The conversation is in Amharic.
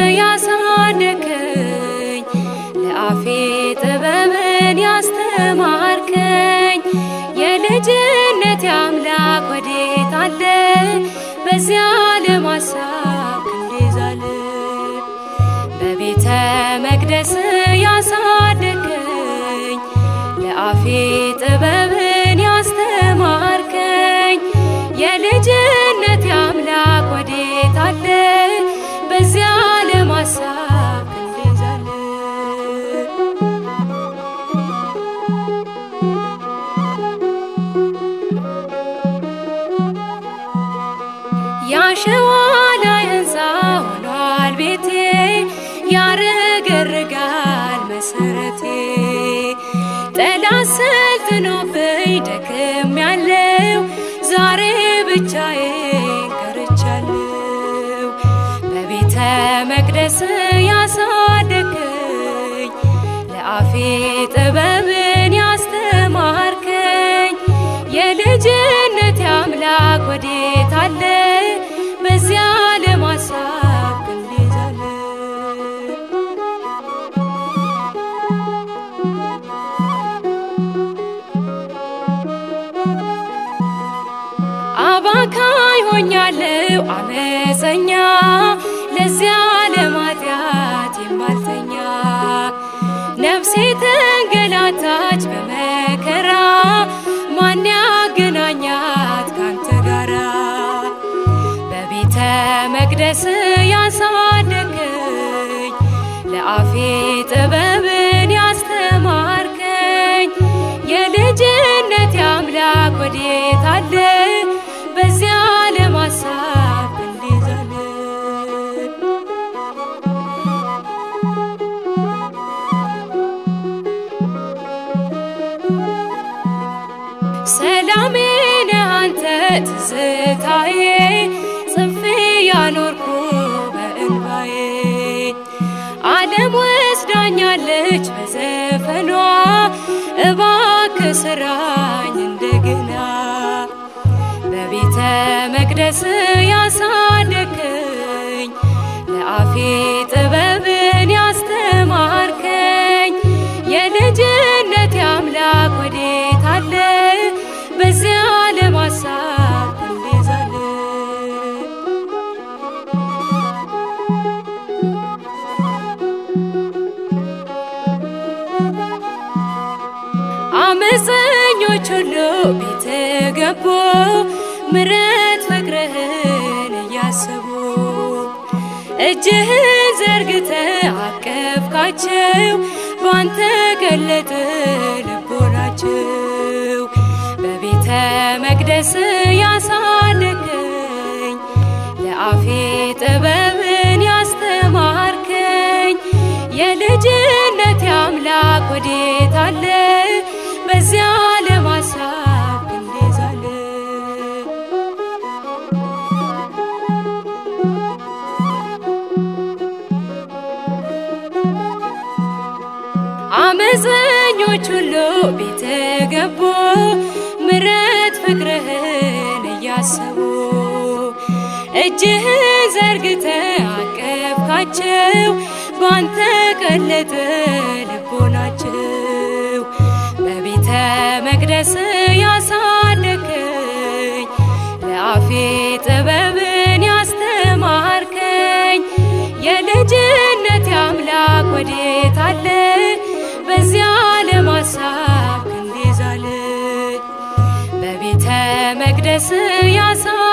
ያሳደከኝ ለአፌ ጥበብን ያስተማርከኝ የልጅነት አምላክ ወዴት አለ? በዚያ ለማሳብ ክንዴዛለ በቤተ መቅደስ ያሳደከኝ ለአፌ ጥበብን ያስተማርከኝ የልጅነት አምላክ ወዴት አለ? በዚያ ለማሳብ ክንዴዛለ ያሸዋ ላይ ሕንፃ ሆኗል ቤቴ ያረገርጋል መሰረቴ ጠላት ሰልጥኖብኝ ደክም ያለው ዛሬ ብቻዬን ቀርቻለሁ በቤተ መቅደስ ያሳደከኝ ለአፌ ጥበብን ያስተማርከኝ የልጅነት አምላክ ወዴት አለ? በዚያ ለማሳብ ክንዴዛለ አባካይ ሆኛለሁ አመፀኛ ለዚያ ለማጥያት የማልተኛ ነፍሴ ተንገላታች በመከራ ማን ያገናኛት ካንተ ጋራ በቤተ መቅደስ ያሳደከኝ ለአፌ ጥበብን ያስተማርከኝ የልጅነት አምላክ ወዴት አለ? በዚያ ለማሳብ ክንዴዛለ ሰላሜ ነህ አንተ ትዝታዬ ጽፌ ያኖርኩ በእንባዬ ዓለም ወስዳኛለች በዘፈኗ እባክህ ስራኝ እንደገና በቤተ መቅደስ ያሳደከኝ ለአፌ ጥበብን ያስተማርከኝ የልጅነት አምላክ ወዴት አለ? በዚያ ለማሳብ ክንዴዛለ አመፀኞች ሁሉ ቤት ገቡ ምረት ፍቅርህን እያሰቡ እጅህን ዘርግተ አቀፍካቸው ባንተ ገለጠ ልቦናቸው በቤተ መቅደስ ያሳደከኝ ለአፌ ጥበብን ያስተማርከኝ የልጅነት አምላክ ወዴት አለ? በዚያ ለማሳብ ክንዴዛለ አመፀኞች ሁሉ ቤት ገቡ ምረት ፍቅርህን እያሰቡ እጅህን ዘርግተ አቀፍካቸው ባንተ ቀለጠ ልቦናቸው በቤተ መቅደስ ያሳደከኝ ለአፌ ጥበብን ያስተማርከኝ የልጅነት አምላክ ወዴት አለ? በዚያ ለማሳብ ክንዴዛለ በቤተ መቅደስ ያሳ